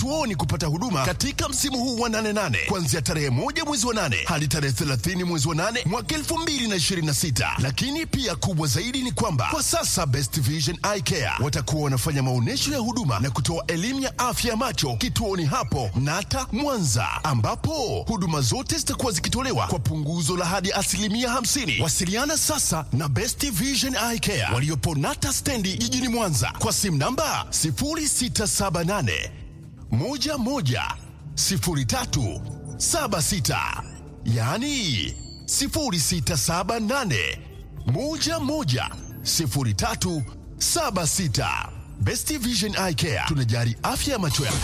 kituoni kupata huduma katika msimu huu wa 88 kuanzia tarehe moja mwezi wa 8 hadi tarehe 30 mwezi wa 8 mwaka 2026. Lakini pia kubwa zaidi ni kwamba kwa sasa Best Vision Eye Care watakuwa wanafanya maonyesho ya huduma na kutoa elimu ya afya ya macho kituoni hapo Nata Mwanza, ambapo huduma zote zitakuwa zikitolewa kwa punguzo la hadi asilimia 50. Wasiliana sasa na Best Vision Eye Care waliopo Nata stendi jijini Mwanza kwa simu namba 0678 11 03 76, yaani 0678 11 03 76. Best Vision Eye Care tunajari afya ya macho yako.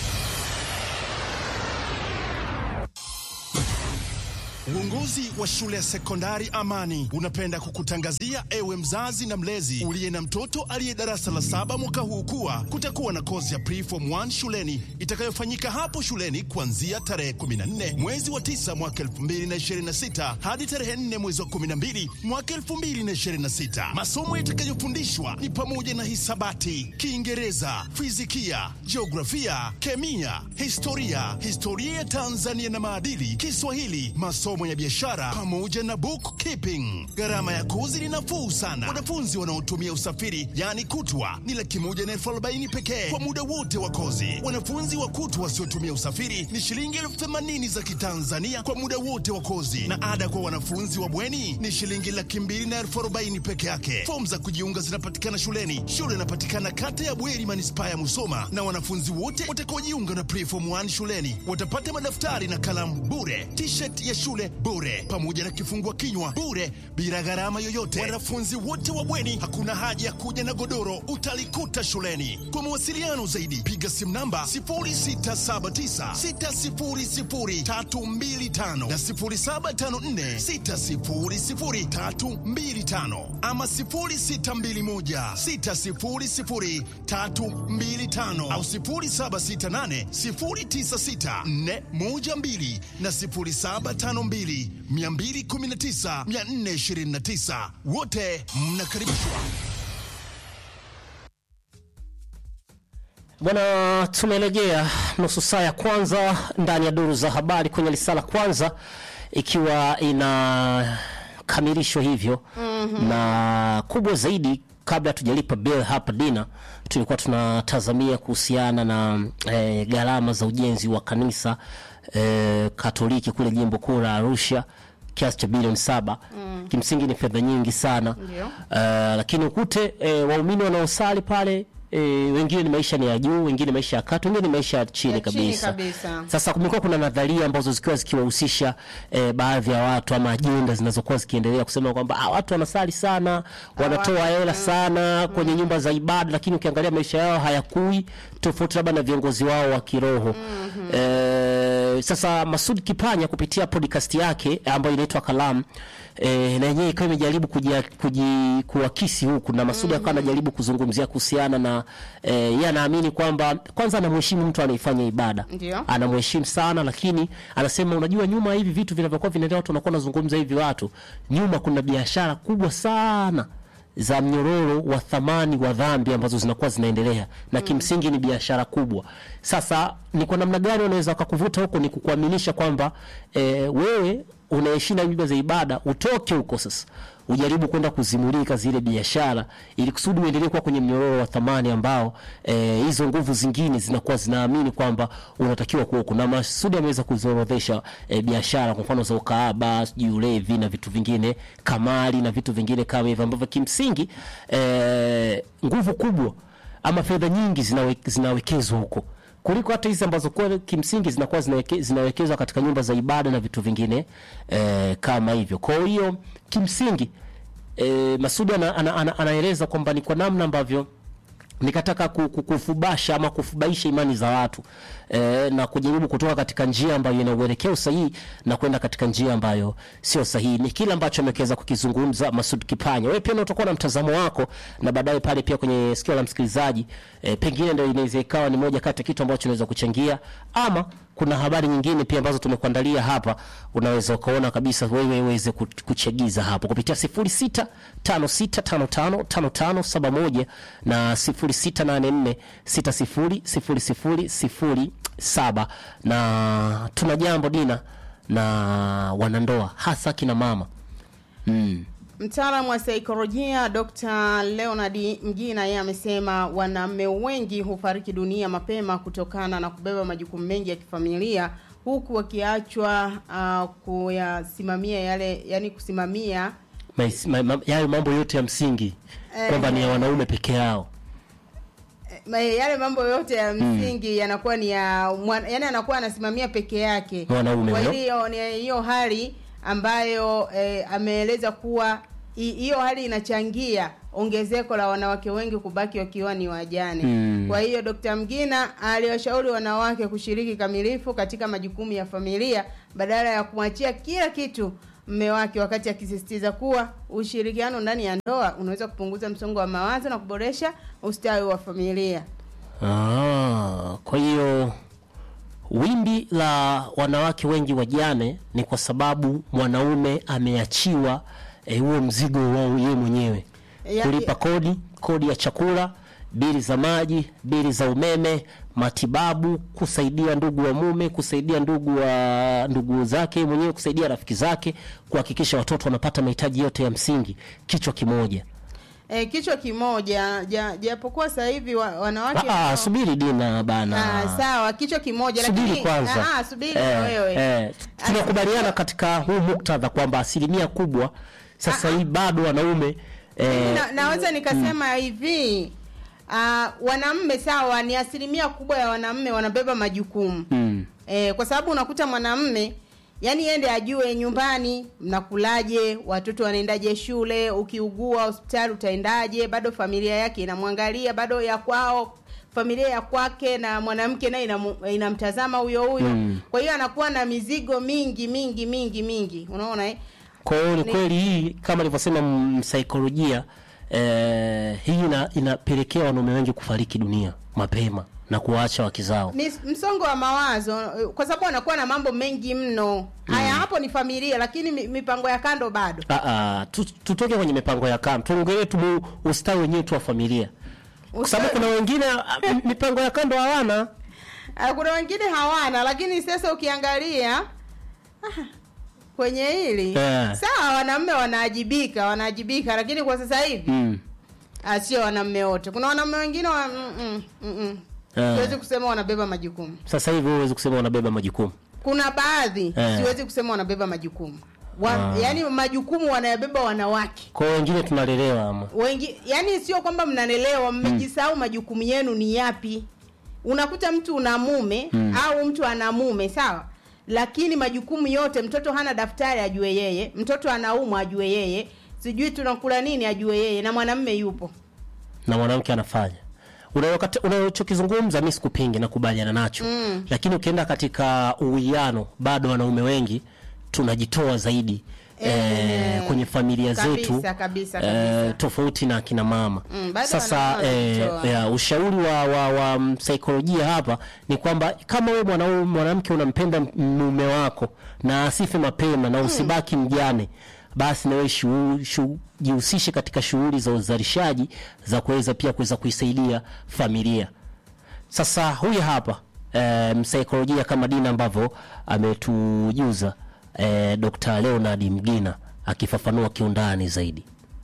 Uongozi wa shule ya sekondari Amani unapenda kukutangazia ewe mzazi na mlezi uliye na mtoto aliye darasa la saba mwaka huu kuwa kutakuwa na kozi ya preform 1 shuleni itakayofanyika hapo shuleni kuanzia tarehe 14 mwezi wa 9 mwaka 2026 hadi tarehe 4 mwezi wa 12 mwaka 2026. Masomo yatakayofundishwa ni pamoja na hisabati, Kiingereza, fizikia, jiografia, kemia, historia, historia ya Tanzania na maadili, Kiswahili, masomo ya biashara pamoja na bookkeeping. Gharama ya kozi ni nafuu sana. Wanafunzi wanaotumia usafiri yani kutwa ni laki moja na elfu arobaini pekee kwa muda wote wa kozi. Wanafunzi wa kutwa wasiotumia usafiri ni shilingi elfu themanini za Kitanzania kwa muda wote wa kozi, na ada kwa wanafunzi wa bweni ni shilingi laki mbili na elfu arobaini peke yake. Fomu za kujiunga zinapatikana shuleni. Shule inapatikana kata ya Bweri, manispaa ya Musoma, na wanafunzi wote watakaojiunga na preform 1 shuleni watapata madaftari na kalamu bure, t-shirt ya shule bure, pamoja na kifungua kinywa bure, bila gharama yoyote. Wanafunzi wote wa bweni, hakuna haja ya kuja na godoro, utalikuta shuleni. Kwa mawasiliano zaidi, piga simu namba 0679600325 na 0754600325 ama 0621600325 au 0768096412 na 0752219429 wote mnakaribishwa. Bwana, tumelegea nusu saa ya kwanza ndani ya duru za habari kwenye lisala kwanza, ikiwa inakamilishwa hivyo na kubwa zaidi. Kabla tujalipa bill hapa dina, tulikuwa tunatazamia kuhusiana na eh, gharama za ujenzi wa kanisa eh, Katoliki kule jimbo kuu la Arusha kiasi cha bilioni saba. Kimsingi ni fedha nyingi sana Ndio. Eh, lakini ukute eh, waumini wanaosali pale E, wengine ni maisha ni ya juu, wengine maisha ya kati, wengine ni maisha ya chini Ya chini kabisa. kabisa. Sasa kumekuwa kuna nadharia ambazo zikiwa zikiwahusisha e, baadhi ya watu ama ajenda zinazokuwa zikiendelea kusema kwamba ah, watu wanasali sana, wanatoa hela sana kwenye nyumba za ibada, lakini ukiangalia maisha yao hayakui, tofauti labda na viongozi wao wa kiroho. E, sasa Masud Kipanya kupitia podcast yake ambayo inaitwa Kalam E, na yenyewe ikawa imejaribu kujia- kuji- kuakisi huku na Masudi akawa anajaribu kuzungumzia kuhusiana na e, yeye anaamini kwamba kwanza anamheshimu mtu anaifanya ibada Ndio. anamheshimu sana, lakini anasema unajua, nyuma hivi vitu vinavyokuwa vinaendelea, watu wanakuwa wanazungumza hivi, watu nyuma kuna biashara kubwa sana za mnyororo wa thamani wa dhambi ambazo zinakuwa zinaendelea na kimsingi ni biashara kubwa. Sasa ni kwa namna gani wanaweza wakakuvuta huko? Ni kukuaminisha kwamba e, wewe unaheshimu nyumba za ibada, utoke huko sasa ujaribu kwenda kuzimulika zile biashara ili kusudi uendelee kuwa kwenye mnyororo wa thamani ambao eh, hizo nguvu zingine zinakuwa zinaamini kwamba unatakiwa kuwa huko. Na Masudi ameweza kuziorodhesha eh, biashara kwa mfano za ukaaba, sijui ulevi na vitu vingine, kamari na vitu vingine kama hivyo ambavyo kimsingi eh, nguvu kubwa ama fedha nyingi zinawe, zinawekezwa huko kuliko hata hizi ambazo kwa kimsingi zinakuwa zinaweke, zinawekezwa katika nyumba za ibada na vitu vingine eh, kama hivyo. Kwa hiyo kimsingi eh, Masudi ana, ana, ana, anaeleza kwamba ni kwa namna ambavyo nikataka ku- ku- kufubasha ama kufubaisha imani za watu e, na kujaribu kutoka katika njia ambayo ina uelekeo sahihi na kwenda katika njia ambayo sio sahihi. Ni kile ambacho ameweza kukizungumza Masud Kipanya. Wewe pia na utakuwa na mtazamo wako, na baadaye pale pia kwenye sikio la msikilizaji e, pengine ndio inaweza ikawa ni moja kati ya kitu ambacho unaweza kuchangia ama kuna habari nyingine pia ambazo tumekuandalia hapa, unaweza ukaona kabisa wewe uweze ku- kuchagiza hapo kupitia 0656555571 na 0684600007 na tuna jambo Dina na wanandoa hasa kina mama mm. Mtaalamu wa saikolojia Dr. Leonard Mgina yeye amesema wanaume wengi hufariki dunia mapema kutokana na kubeba majukumu mengi ya kifamilia huku wakiachwa uh, kuyasimamia yale yani kusimamia Mais- ma- ma- yayo mambo yote ya msingi Eh, kwamba ni ya eh. wanaume peke yao ma- yale mambo yote ya msingi yanakuwa ni ya mwana, yani anakuwa anasimamia peke yake. Mwanaume Kwa huyo. hiyo ni hiyo hali ambayo eh, ameeleza kuwa hi- hiyo hali inachangia ongezeko la wanawake wengi kubaki wakiwa ni wajane. Mm. Kwa hiyo Dr. Mgina aliwashauri wanawake kushiriki kamilifu katika majukumu ya familia badala ya kumwachia kila kitu mme wake, wakati akisisitiza kuwa ushirikiano ndani ya ndoa unaweza kupunguza msongo wa mawazo na kuboresha ustawi wa familia. Ah, kwa hiyo wimbi la wanawake wengi wajane ni kwa sababu mwanaume ameachiwa eh, huo mzigo wao yeye mwenyewe Ya- kulipa kodi, kodi ya chakula, bili za maji, bili za umeme, matibabu, kusaidia ndugu wa mume, kusaidia ndugu wa ndugu zake mwenyewe, kusaidia rafiki zake, kuhakikisha watoto wanapata mahitaji yote ya msingi, kichwa kimoja. E, kichwa kimoja ja- japokuwa sasa hivi wa, wanawake Ah, ah, subiri Dina bana. Ah, sawa kichwa kimoja subiri lakini kwanza ah, subiri Eh, wewe eh, tunakubaliana katika huu muktadha kwamba asilimia kubwa sasa hii bado wanaume eh, na, naweza nikasema hivi uh, wanamme sawa ni asilimia kubwa ya wanamme wanabeba majukumu mm, e, kwa sababu unakuta mwanamme yani ende ajue nyumbani mnakulaje watoto wanaendaje shule ukiugua hospitali utaendaje bado familia yake inamwangalia bado ya kwao familia ya kwake na mwanamke naye inamu- inamtazama huyo huyo Mm. kwa hiyo anakuwa na mizigo mingi mingi mingi mingi unaona eh? kwa hiyo ni Ni- kweli hii kama alivyosema msaikolojia eh, hii ina, inapelekea wanaume wengi kufariki dunia mapema na kuwaacha wake zao ni msongo wa mawazo eh, kwa sababu anakuwa na mambo mengi mno haya hapo ni familia lakini mi- mipango ya kando bado Ah, ah, tu- tutoke kwenye mipango ya kando tuongelee tu ustawi wenyewe tu wa familia kwa sababu kuna wengine ah, m- mipango ya kando hawana Ah, kuna wengine hawana lakini sasa ukiangalia ah, kwenye hili Eh. sawa wanaume wanaajibika wanaajibika lakini kwa sasa hivi mm. ah, sio wanaume wote kuna wanaume wengine wa, mm, mm, mm, mm. Eh. siwezi kusema wanabeba majukumu sasa hivi huwezi kusema wanabeba majukumu kuna baadhi Eh. siwezi kusema wanabeba majukumu wa, Ah. yaani majukumu wanayabeba wanawake kwa hiyo wengine tunalelewa ama wengi yani sio kwamba mnanelewa mmejisahau majukumu yenu ni yapi unakuta mtu una mume au mtu ana mume sawa lakini majukumu yote mtoto hana daftari ajue yeye mtoto anaumwa ajue yeye sijui tunakula nini ajue yeye na mwanamme yupo na mwanamke anafanya Unayokata- unachokizungumza mi sikupingi nakubaliana nacho mm. lakini ukienda katika uwiano bado wanaume wengi tunajitoa zaidi eh, kwenye familia kabisa, zetu kabisa, eh, kabisa. tofauti na kina mama Mm, bado sasa wanaume eh, wanajitoa. ya, ushauri wa, wa, wa msaikolojia hapa ni kwamba kama wewe mwanaume mwanamke unampenda mume wako na asife mapema na usibaki mjane basi nawe shu- shu- jihusishe katika shughuli za uzalishaji za kuweza pia kuweza kuisaidia familia sasa huyu hapa e, msaikolojia kama Dina ambavyo ametujuza e, Dr. Leonard Mgina akifafanua kiundani zaidi.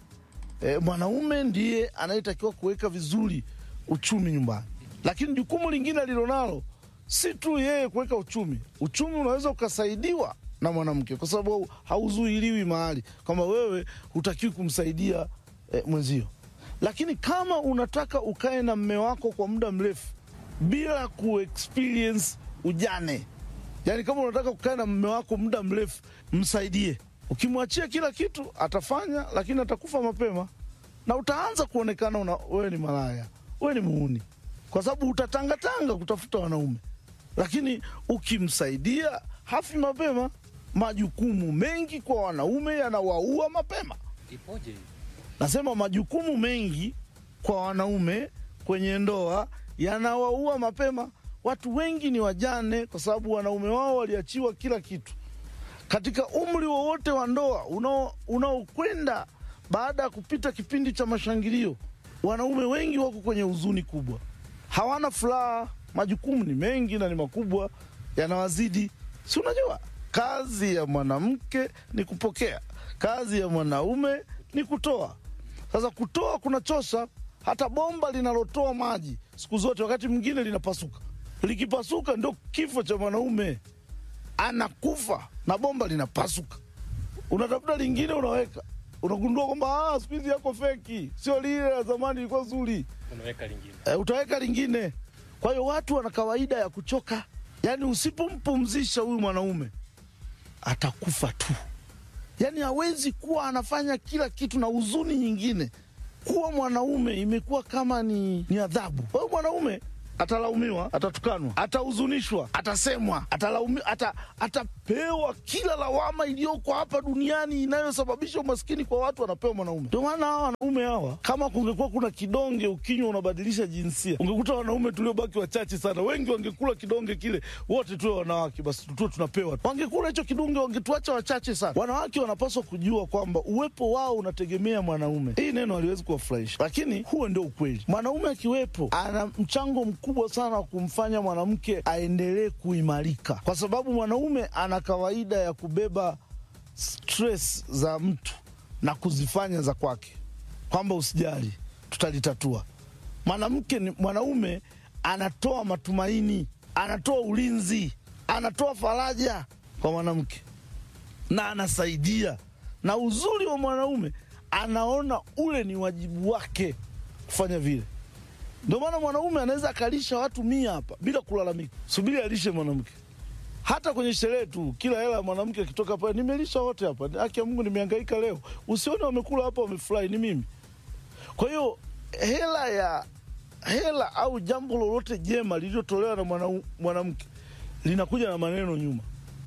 e, mwanaume ndiye anayetakiwa kuweka vizuri uchumi nyumbani, lakini jukumu lingine alilonalo si tu yeye kuweka uchumi. Uchumi unaweza ukasaidiwa na mwanamke, kwa sababu hauzuiliwi mahali kwamba wewe hutakiwi kumsaidia e, mwenzio. Lakini kama unataka ukae na mme wako kwa muda mrefu bila kuexperience ujane, yaani kama unataka kukaa na mme wako muda mrefu, msaidie. Ukimwachia kila kitu atafanya, lakini atakufa mapema na utaanza kuonekana una, wewe ni malaya, wewe ni muuni, kwa sababu utatangatanga kutafuta wanaume. Lakini ukimsaidia hafi mapema. Majukumu mengi kwa wanaume yanawaua mapema. Nasema majukumu mengi kwa wanaume kwenye ndoa yanawaua mapema. watu wengi ni wajane kwa sababu wanaume wao waliachiwa kila kitu. Katika umri wowote wa ndoa unao- unaokwenda baada ya kupita kipindi cha mashangilio, wanaume wengi wako kwenye huzuni kubwa, hawana furaha, majukumu ni mengi na ni makubwa, yanawazidi. Si unajua kazi ya mwanamke ni kupokea, kazi ya mwanaume ni kutoa. Sasa kutoa kunachosha. Hata bomba linalotoa maji siku zote, wakati mwingine linapasuka. Likipasuka ndio kifo cha mwanaume, anakufa na bomba linapasuka. Unatafuta lingine, unaweka, unagundua kwamba ah, siku hizi yako feki, sio lile la zamani, ilikuwa zuri unaweka lingine e, utaweka lingine. Kwa hiyo watu wana kawaida ya kuchoka, yaani usipompumzisha huyu mwanaume atakufa tu, yaani hawezi kuwa anafanya kila kitu. Na huzuni nyingine, kuwa mwanaume imekuwa kama ni, ni adhabu. Kwa hiyo mwanaume atalaumiwa, atatukanwa, atahuzunishwa, atasemwa, atalaumi, ata, atapewa kila lawama iliyoko hapa duniani inayosababisha umaskini kwa watu, anapewa mwanaume. Ndio maana hawa wanaume hawa, kama kungekuwa kuna kidonge ukinywa unabadilisha jinsia, ungekuta wanaume tuliobaki wachache sana. Wengi wangekula kidonge kile, wote tuwe wanawake, basi tuwe tunapewa. Wangekula hicho kidonge, wangetuacha wachache sana. Wanawake wanapaswa kujua kwamba uwepo wao unategemea mwanaume. Hii neno haliwezi kuwafurahisha, lakini huo ndio ukweli. Mwanaume akiwepo, ana mchango mkubwa sana wa kumfanya mwanamke aendelee kuimarika, kwa sababu mwanaume ana kawaida ya kubeba stress za mtu na kuzifanya za kwake, kwamba usijali, tutalitatua. Mwanamke ni mwanaume, anatoa matumaini, anatoa ulinzi, anatoa faraja kwa mwanamke na anasaidia. Na uzuri wa mwanaume, anaona ule ni wajibu wake kufanya vile. Ndio maana mwanaume anaweza akalisha watu mia hapa bila kulalamika, subiri alishe mwanamke. Hata kwenye sherehe tu, kila hela ya mwanamke akitoka pale, nimelisha wote hapa, haki ya Mungu, nimehangaika leo. Usione wamekula hapa wamefurahi, ni mimi. Kwa hiyo hela ya hela au jambo lolote jema lililotolewa na mwanau- mwanamke linakuja na maneno nyuma.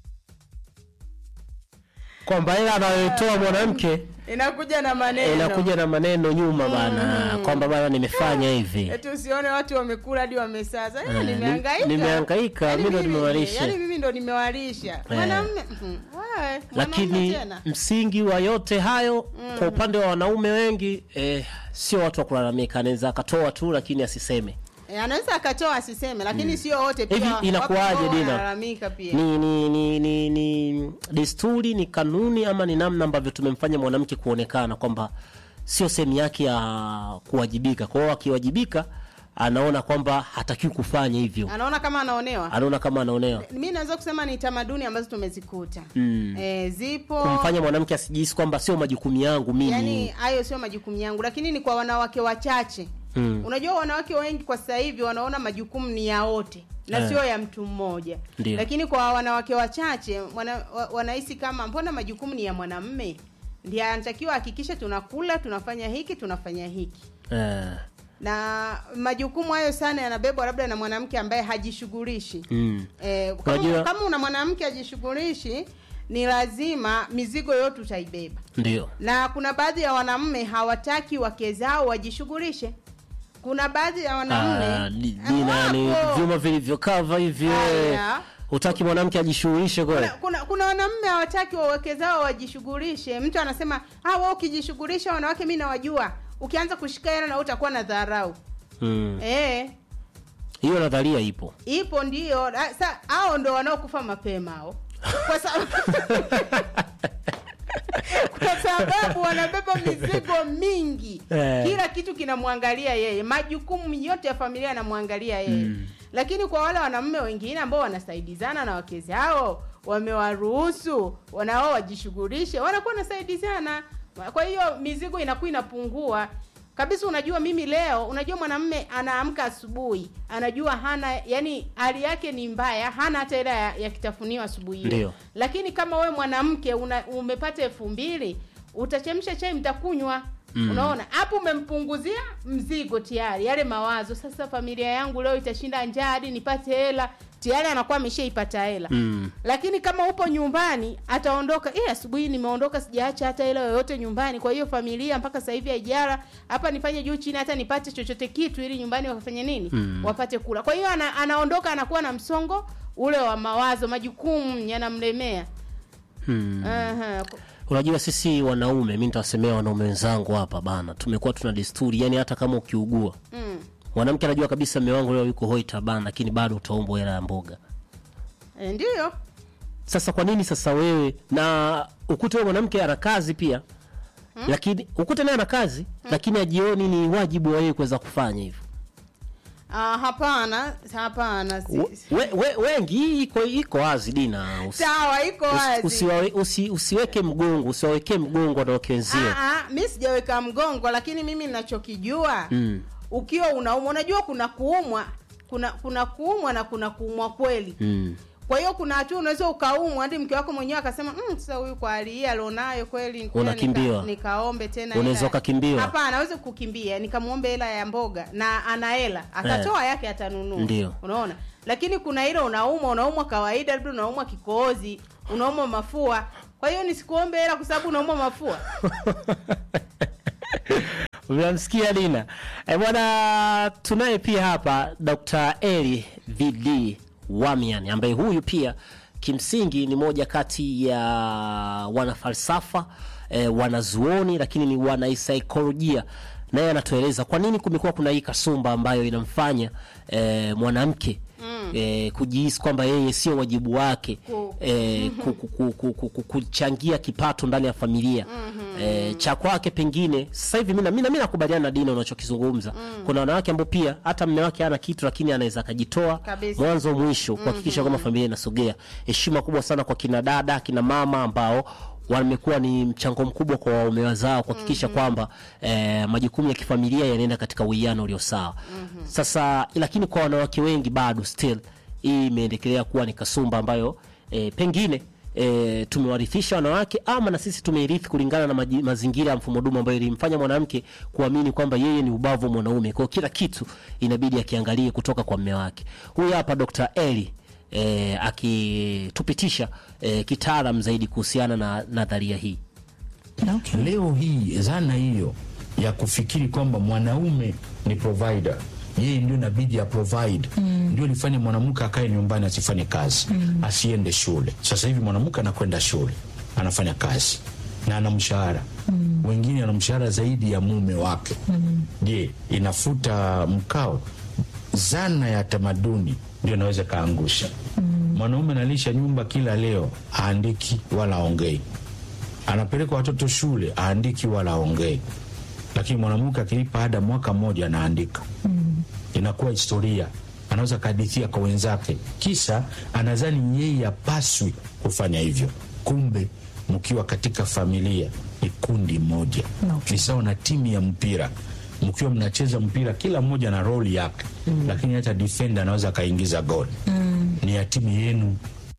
kwamba hela anayotoa mwanamke inakuja na maneno inakuja na maneno nyuma bana kwamba bana nimefanya hivi eti usione watu wamekula hadi wamesaza Eh, Eh, nimehangaika ni- nimehangaika, Yaani mimi ndo mimi- nimewalisha. yaani mimi ndo nimewalisha mwanamume mhm, wewe, mwanaume lakini tena msingi wa yote hayo kwa upande wa wanaume wengi eh, sio watu wa kulalamika anaweza akatoa tu lakini asiseme Eh, anaweza akatoa asiseme lakini sio wote pia Hivi wapo inakuwaje, ambao Dina? wanalalamika pia ni ni ni ni, ni desturi ni kanuni ama ni namna ambavyo tumemfanya mwanamke kuonekana kwamba sio sehemu yake ya kuwajibika kwa hiyo akiwajibika anaona kwamba hatakiwi kufanya hivyo anaona kama anaonewa anaona kama anaonewa mi naweza kusema ni tamaduni ambazo tumezikuta Mm. eh, zipo kumfanya mwanamke asijihisi kwamba sio majukumu yangu mimi yani hayo sio majukumu yangu lakini ni kwa wanawake wachache Mm. unajua wanawake wengi kwa sasa hivi wanaona majukumu ni ya wote na Eh. sio ya mtu mmoja Ndio. lakini kwa wanawake wachache wana, wa- wanahisi kama mbona majukumu ni ya mwanamme ndiye anatakiwa hakikisha tunakula tunafanya hiki tunafanya hiki eh, na majukumu hayo sana yanabebwa labda na mwanamke ambaye hajishughulishi mm. Eh, kama, Unajua- kama una mwanamke ajishughulishi ni lazima mizigo yote utaibeba ndio na kuna baadhi ya wanamume hawataki wake zao wajishughulishe kuna baadhi ya Ah, wanamume di- eh, Dina, ni wapo. vyuma vilivyokava hivyo Haya. hutaki mwanamke ajishughulishe kweli kuna, kuna, kuna wanamume hawataki waweke zao wajishughulishe mtu anasema ah, wewe ukijishughulisha wanawake mi nawajua ukianza kushika hela na wewe utakuwa na dharau Mm. eh hiyo nadharia ipo ipo ndio Ah, sa hao ndo wanaokufa mapema hao kwa sababu kwa sababu wanabeba mizigo mingi Eh. kila kitu kinamwangalia yeye majukumu yote ya familia yanamwangalia yeye Mm. lakini kwa wale wanamume wengine ambao wanasaidizana na wake zao wamewaruhusu wanao wajishughulishe wanakuwa wanasaidizana kwa hiyo mizigo inakuwa inapungua kabisa unajua mimi leo unajua mwanamume anaamka asubuhi anajua hana yani hali yake ni mbaya hana hata hela ya, ya kitafunio asubuhi hiyo. Ndio. lakini kama we mwanamke una, umepata elfu mbili utachemsha chai mtakunywa Mm. unaona hapo umempunguzia mzigo tayari yale mawazo sasa familia yangu leo itashinda njaa hadi nipate hela tayari anakuwa ameshaipata hela Mm. lakini kama upo nyumbani ataondoka eh asubuhi nimeondoka sijaacha hata hela yoyote nyumbani kwa hiyo familia mpaka sasa hivi haijara hapa nifanye juu chini hata nipate chochote kitu ili nyumbani wafanye nini Mm. wapate kula kwa hiyo ana, anaondoka anakuwa na msongo ule wa mawazo majukumu yanamlemea Hmm. Aha. Unajua sisi wanaume, mi nitawasemea wanaume wenzangu hapa bana, tumekuwa tuna desturi, yani hata kama ukiugua Mm. mwanamke anajua kabisa mume wangu leo yuko hoi tabana, lakini bado utaombwa hela ya mboga. E, ndiyo Sasa kwa nini sasa wewe na ukute wewe mwanamke ana kazi pia lakini ukute naye ana kazi lakini ajioni ni wajibu wa yeye kuweza kufanya hivyo. Ah, hapana hapana si- We, we, wengi iko iko wazi Dina, usi, sawa iko usi, wazi usiwawe, usi, usiweke mgongo usiwawekee mgongo wanawake wenzio. Ah, ah, mi sijaweka mgongo lakini mimi ninachokijua Mm. ukiwa unaumwa unajua kuna kuumwa kuna kuna kuumwa na kuna kuumwa kweli Mm. kwa hiyo kuna hatua unaweza ukaumwa hadi mke wako mwenyewe akasema mm, sasa huyu kwa hali hii alionayo kweli ngoja Unakimbiwa. nika, nikaombe tena Unaweza hela." ukakimbiwa. hapana aweze kukimbia nikamwombe hela ya mboga na ana hela atatoa yake atanunua Ndio. unaona lakini kuna ile unaumwa unaumwa kawaida labda unaumwa kikohozi unaumwa mafua kwa hiyo nisikuombe hela kwa sababu unaumwa mafua Unamsikia Dina? E, bwana tunaye pia hapa Dr. Eli VD Wamian ambaye huyu pia kimsingi ni moja kati ya wanafalsafa e, wanazuoni lakini ni wanasaikolojia naye anatueleza kwa nini kumekuwa kuna hii kasumba ambayo inamfanya e, mwanamke mm. e, kujihisi kwamba yeye sio wajibu wake Ku- e, ku, ku, ku, ku, ku, ku, kuchangia kipato ndani ya familia mm-hmm. e, cha kwake pengine sasa hivi mimi mimi nakubaliana na Dina unachokizungumza mm. kuna wanawake ambao pia hata mume wake hana kitu lakini anaweza akajitoa Kabisa. mwanzo mwisho kuhakikisha kwamba familia inasogea heshima kubwa sana kwa kina dada kina mama ambao wamekuwa ni mchango mkubwa kwa waume wazao kuhakikisha kwamba eh, majukumu ya kifamilia yanaenda katika uwiano ulio sawa sasa lakini kwa wanawake wengi bado still hii imeendelea kuwa ni kasumba ambayo eh, pengine E, tumewarithisha wanawake ama na sisi tumeirithi kulingana na maji, mazingira ya mfumo dume ambayo ilimfanya mwanamke kuamini kwamba yeye ni ubavu wa mwanaume kwao kila kitu inabidi akiangalie kutoka kwa mme wake huyu hapa Dr. Eli e, akitupitisha e, kitaalam zaidi kuhusiana na nadharia hii Okay. Leo hii dhana hiyo ya kufikiri kwamba mwanaume ni provider, yeye ndio inabidi ya provide mm. ndio lifanye mwanamke akae nyumbani asifanye kazi mm. asiende shule. Sasa hivi mwanamke anakwenda shule, anafanya kazi na ana mshahara mm. wengine ana mshahara zaidi ya mume wake. Je, inafuta mkao? Zana ya tamaduni ndio inaweza kaangusha mwanaume analisha nyumba kila leo, haandiki wala aongei anapeleka watoto shule aandiki wala aongei, lakini mwanamke akilipa ada mwaka mmoja anaandika mm. inakuwa historia, anaweza kahadithia kwa wenzake, kisa anadhani yeye apaswi kufanya hivyo. Kumbe mkiwa katika familia ni kundi moja Okay. ni sawa na timu ya mpira mkiwa mnacheza mpira kila mmoja na roli yake mm. lakini hata defender anaweza akaingiza goli mm. ni ya timu yenu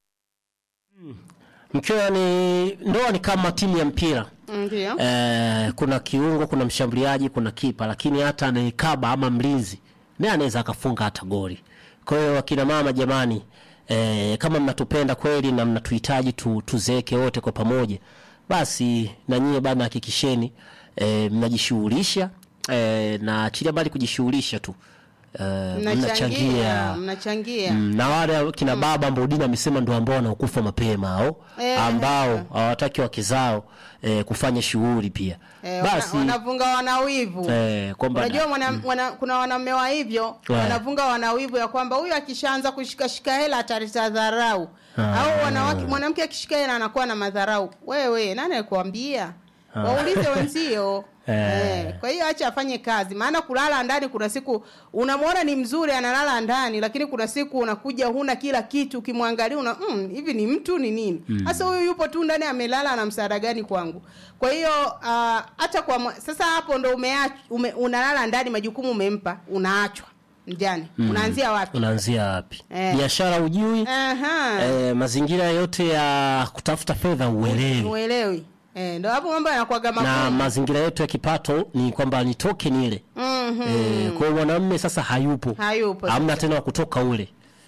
mkiwa ni ndoa ni kama timu ya mpira ndio eh, kuna kiungo kuna mshambuliaji kuna kipa lakini hata anaikaba ama mlinzi naye anaweza akafunga hata goli kwa hiyo akina mama jamani eh, kama mnatupenda kweli na mnatuhitaji tu, tuzeeke wote kwa pamoja basi na nyie bana hakikisheni eh, mnajishughulisha eh, na achilia mbali kujishughulisha tu eh, mnachangia mnachangia Mm, na wale kina baba ambao Dina amesema ndio ambao wanaokufa mapema au Eh, ambao hawataki wake zao eh, kufanya shughuli pia Eh, basi wana, wanavunga wanawivu eh, kwamba unajua mwana, wana, kuna wanaume wa hivyo Eh. wanavunga wanawivu ya kwamba huyu akishaanza kushikashika hela ataleta dharau au wanawake mwanamke akishika hela anakuwa na madharau wewe nani alikuambia waulize wenzio Eh. Eh, kwa hiyo acha afanye kazi maana kulala ndani kuna siku unamwona ni mzuri analala ndani lakini kuna siku unakuja huna kila kitu ukimwangalia una mm, hivi ni mtu ni nini sasa huyu yupo tu ndani amelala ana msaada gani kwangu kwa hiyo ah, hata kwa mwa- sasa hapo ndo umeach, ume, unalala ndani majukumu umempa unaachwa mjani unaanzia wapi unaanzia wapi Eh. biashara ujui Aha. eh, mazingira yote ya kutafuta fedha uelewi uelewi eh, ndo hapo mambo yanakuwaga na magumu mazingira yetu ya kipato ni kwamba nitoke nile Mhm. eh, kwa hiyo mwanamume sasa hayupo Hayupo hamna tena wa kutoka ule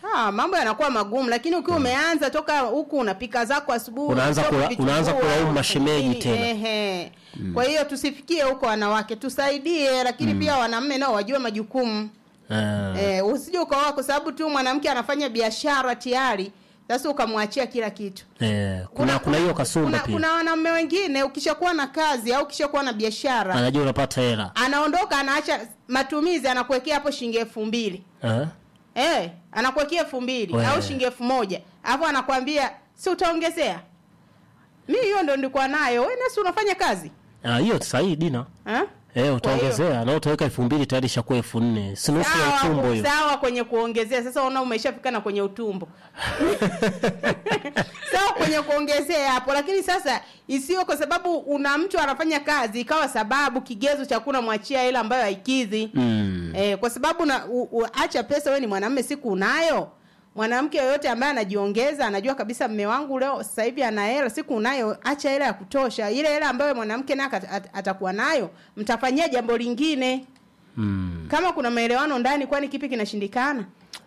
Ah, mambo yanakuwa magumu lakini ukiwa umeanza toka huku unapika zako asubuhi Unaanza toka kula- vichukua, unaanza kulaumu mashemeji nini, tena. ehe. kwa hiyo tusifikie huko wanawake tusaidie lakini pia wanaume nao wajue majukumu Eh, eh, usije ukaoa kwa sababu tu mwanamke anafanya biashara tayari sasa ukamwachia kila kitu eh, kuna kuna hiyo kasumba kuna, pia kuna wanaume wengine ukishakuwa na kazi au ukishakuwa na biashara anajua unapata hela anaondoka anaacha matumizi anakuwekea hapo shilingi elfu mbili Eh? Eh, anakuwekea elfu mbili We. au shilingi elfu moja alafu anakwambia si utaongezea mi hiyo ndo ndikuwa nayo we nasi unafanya kazi Ah, hiyo sahihi dina ha? eh, utaongezea na utaweka elfu mbili tayari ishakuwa elfu nne si nusu ya sawa, utumbo hiyo sawa kwenye kuongezea sasa una umeshafika na kwenye utumbo sawa kwenye kuongezea hapo lakini sasa isiyo kwa sababu una mtu anafanya kazi ikawa sababu kigezo cha kuna mwachia ile ambayo haikidhi mm. Eh, kwa sababu na u, u, acha pesa wewe ni mwanamume siku unayo. Mwanamke yoyote ambaye anajiongeza anajua kabisa mme wangu leo sasa hivi ana hela, siku unayo, acha hela ya kutosha. Ile hela ambayo mwanamke naye ata- at- atakuwa nayo, mtafanyia jambo lingine. Mm. Kama kuna maelewano ndani, kwani kipi kinashindikana?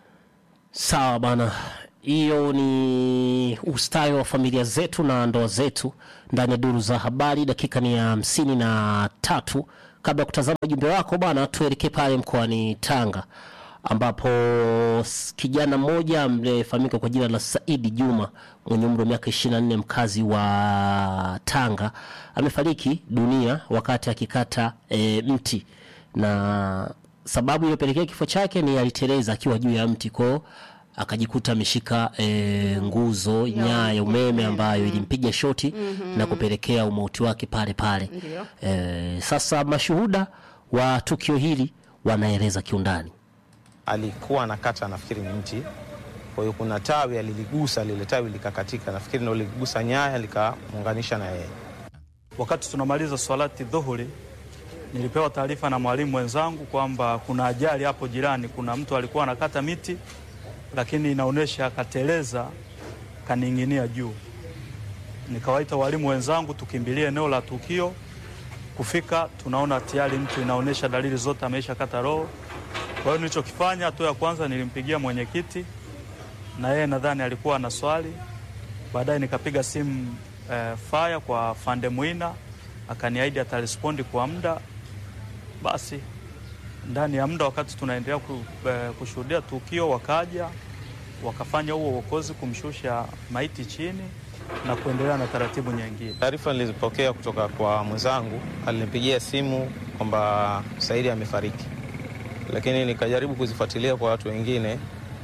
sawa bana hiyo ni ustawi wa familia zetu na ndoa zetu ndani ya duru za habari dakika ni ya hamsini na tatu kabla ya kutazama ujumbe wako bana tuelekee pale mkoani tanga ambapo s- kijana mmoja amefahamika kwa jina la saidi juma mwenye umri wa miaka 24 mkazi wa tanga amefariki dunia wakati akikata e, mti na sababu iliyopelekea kifo chake ni aliteleza akiwa juu ya mti kwao akajikuta ameshika e, nguzo nyaya ya umeme ambayo ilimpiga shoti na kupelekea umauti wake pale pale Ndio. e, sasa mashuhuda wa tukio hili wanaeleza kiundani alikuwa anakata nafikiri ni mti kwa hiyo kuna tawi aliligusa lile tawi likakatika nafikiri ndo liligusa nyaya likamuunganisha na yeye Wakati tunamaliza swalati dhuhuri, nilipewa taarifa na mwalimu mwenzangu kwamba kuna ajali hapo jirani. Kuna mtu alikuwa anakata miti, lakini inaonyesha akateleza, kaning'inia juu. Nikawaita walimu wenzangu tukimbilie eneo la tukio. Kufika tunaona tayari mtu inaonyesha dalili zote ameisha kata roho. Kwa hiyo nilichokifanya, hatua ya kwanza nilimpigia mwenyekiti, na yeye nadhani alikuwa na swali Baadaye nikapiga simu eh, faya kwa Fande Mwina akaniahidi atarespondi kwa muda. Basi ndani ya muda, wakati tunaendelea ku, eh, kushuhudia tukio, wakaja wakafanya huo uokozi, kumshusha maiti chini na kuendelea na taratibu nyingine. taarifa nilizopokea kutoka kwa mwenzangu alinipigia simu kwamba saidi amefariki lakini nikajaribu kuzifuatilia kwa watu wengine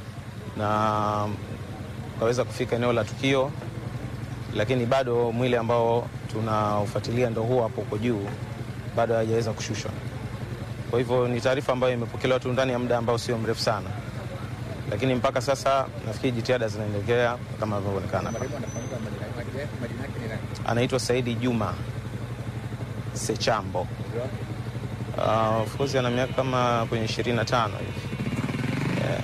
na kaweza kufika eneo la tukio lakini bado mwili ambao tunaufuatilia ndo huo hapo uko juu bado hajaweza kushushwa kwa hivyo ni taarifa ambayo imepokelewa tu ndani ya muda ambao sio mrefu sana lakini mpaka sasa nafikiri jitihada zinaendelea kama inavyoonekana hapa. anaitwa Saidi Juma Sechambo. Uh, of course ana miaka kama kwenye 25 hivi. Eh,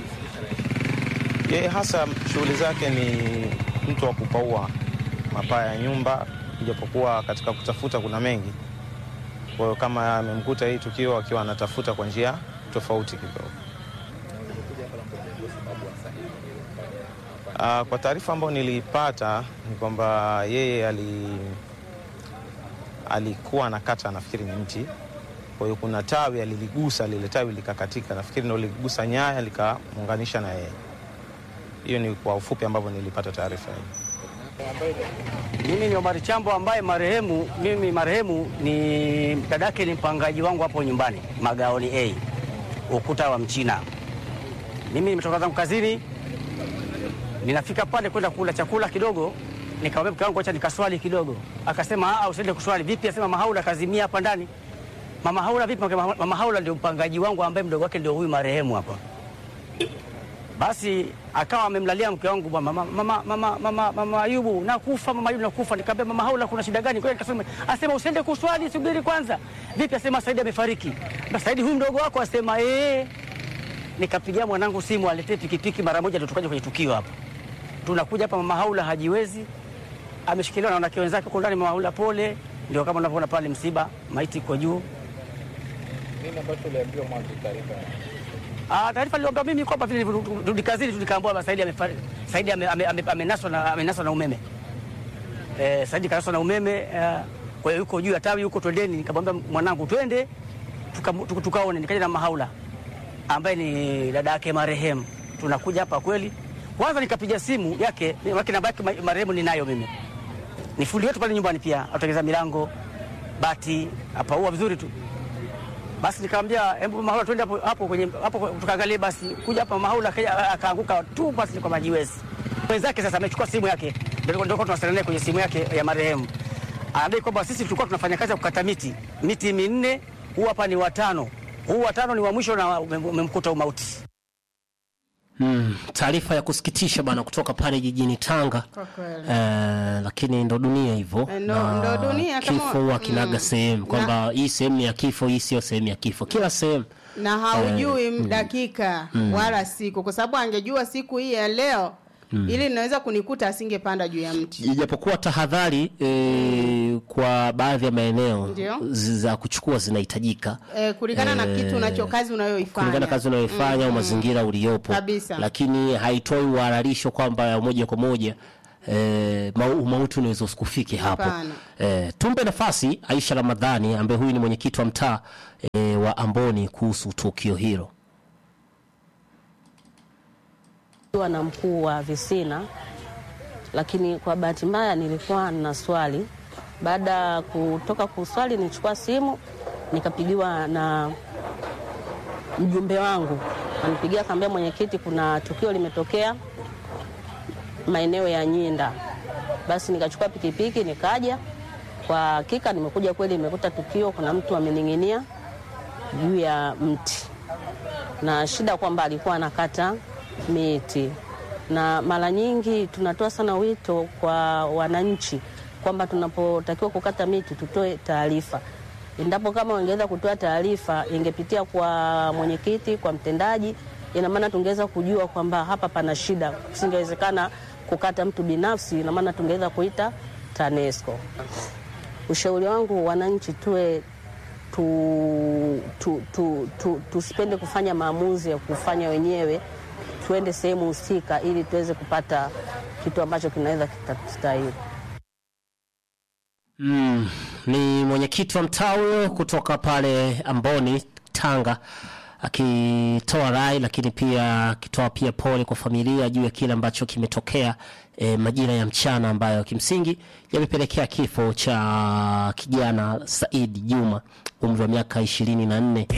Yeye hasa shughuli zake ni mtu wa kupaua mapaa ya nyumba, ijapokuwa katika kutafuta kuna mengi. Kwa hiyo kama amemkuta hii tukio akiwa anatafuta kwa njia tofauti kidogo. Uh, kwa taarifa ambayo nilipata ni kwamba yeye ali, alikuwa anakata nafikiri ni mti, kwa hiyo kuna tawi aliligusa, lile tawi likakatika, nafikiri ndo liligusa nyaya likamuunganisha na yeye. Hiyo ni kwa ufupi ambavyo nilipata taarifa hii. Mimi ni Omari Chambo ambaye marehemu mimi marehemu ni dadake ni mpangaji wangu hapo nyumbani Magaoni A ukuta wa Mchina. Mimi nimetoka zangu kazini, ninafika pale kwenda kula chakula kidogo, nikamwambia mke wangu acha nikaswali kidogo. Akasema ah, usiende kuswali. Vipi? Asema mama Haula kazimia hapa ndani. Mama Haula vipi? Mama Mama Haula ndio mpangaji wangu ambaye mdogo wake ndio huyu marehemu hapa. Basi akawa amemlalia mke wangu bwana, mama, mama, mama, mama, mama Ayubu nakufa, mama Ayubu nakufa. Nikamwambia mama Haula, kuna shida gani? Kwa hiyo nikasema, asema usiende kuswali, subiri kwanza. Vipi? Asema Saidi amefariki. Na Saidi huyu mdogo wako asema eh. Nikapigia mwanangu simu aletee pikipiki mara moja, ndio tukaja kwenye tukio hapa. Tunakuja hapa, mama Haula hajiwezi, ameshikiliwa na wanawake wenzake huko ndani. Mama Haula pole, ndio kama unavyoona pale, msiba, maiti iko juu. Ah, taarifa niliomba mimi kwamba vile nilirudi kazini tu nikaambiwa baba Saidi amefariki. Saidi ame- ame- ame- amenaswa na amenaswa na umeme. Eh, Saidi kanaswa na umeme eh, kwa hiyo yuko juu ya tawi yuko twendeni, nikamwambia mwanangu twende tuka- tuka- tukaone. Nikaja na Mahaula ambaye ni dada yake marehemu, tunakuja hapa kweli. Kwanza nikapiga simu yake, wake namba yake ma- marehemu ninayo mimi, ni fundi wetu pale nyumbani, pia atengeza milango, bati, apaua vizuri tu. Basi nikamwambia hebu Mahaula twende hapo hapo kwenye hapo tukaangalie basi. Kuja hapa Mahaula akaja akaanguka tu basi kwa majiwezi. Mwenzake sasa amechukua simu yake. Ndio ndio tunawasiliana naye kwenye simu yake ya marehemu. Anadai kwamba sisi tulikuwa tunafanya kazi ya kukata miti. Miti minne, huu hapa ni watano. Huu watano ni wa mwisho na umem- umemkuta umauti. Mm, taarifa ya kusikitisha bana kutoka pale jijini Tanga. Kwa kweli. Eh, lakini ndo dunia hivyo. Eh, ndo- Na ndo dunia kama- Kifo huwa kinaga mm. sehemu kwamba hii sehemu ni ya kifo, hii sio sehemu ya kifo. Kila sehemu na haujui dakika wala siku, kwa sababu angejua siku hii ya leo ili inaweza kunikuta, asingepanda juu ya mti. ijapokuwa tahadhari e, kwa baadhi ya maeneo Ndio. zi- za kuchukua zinahitajika Eh, kulingana na kitu unacho kazi unayoifanya kulingana na kazi unayoifanya au mazingira uliopo, Kabisa. lakini haitoi uhalalisho kwamba moja kwa moja E, umauti unaweza usikufike hapo. Hapana. E, tumpe nafasi Aisha Ramadhani ambaye huyu ni mwenyekiti wa mtaa e, wa Amboni kuhusu tukio hilo. Nikiwa na mkuu wa visina, lakini kwa bahati mbaya nilikuwa na swali. Baada ya kutoka kuswali, nilichukua simu nikapigiwa na mjumbe wangu, anipigia akaambia, mwenyekiti, kuna tukio limetokea maeneo ya Nyinda. Basi nikachukua pikipiki nikaja. Kwa hakika nimekuja kweli, nimekuta tukio, kuna mtu amening'inia juu ya mti na shida kwamba alikuwa anakata miti, na mara nyingi tunatoa sana wito kwa wananchi kwamba tunapotakiwa kukata miti tutoe taarifa. Endapo kama wangeweza kutoa taarifa, ingepitia kwa mwenyekiti, kwa mtendaji, ina maana tungeweza kujua kwamba hapa pana shida. Singewezekana kukata mtu binafsi, ina maana tungeweza kuita TANESCO. Ushauri wangu wananchi, tuwe tu, tu, tu, tu, tusipende kufanya maamuzi ya kufanya wenyewe, tuende sehemu husika ili tuweze kupata kitu ambacho kinaweza kitastahili. Mm, ni mwenyekiti wa mtaa huyo kutoka pale Amboni Tanga akitoa rai lakini pia akitoa pia pole kwa familia juu ya kile ambacho kimetokea e, majira ya mchana ambayo kimsingi yamepelekea kifo cha kijana Said Juma umri wa miaka ishirini na nne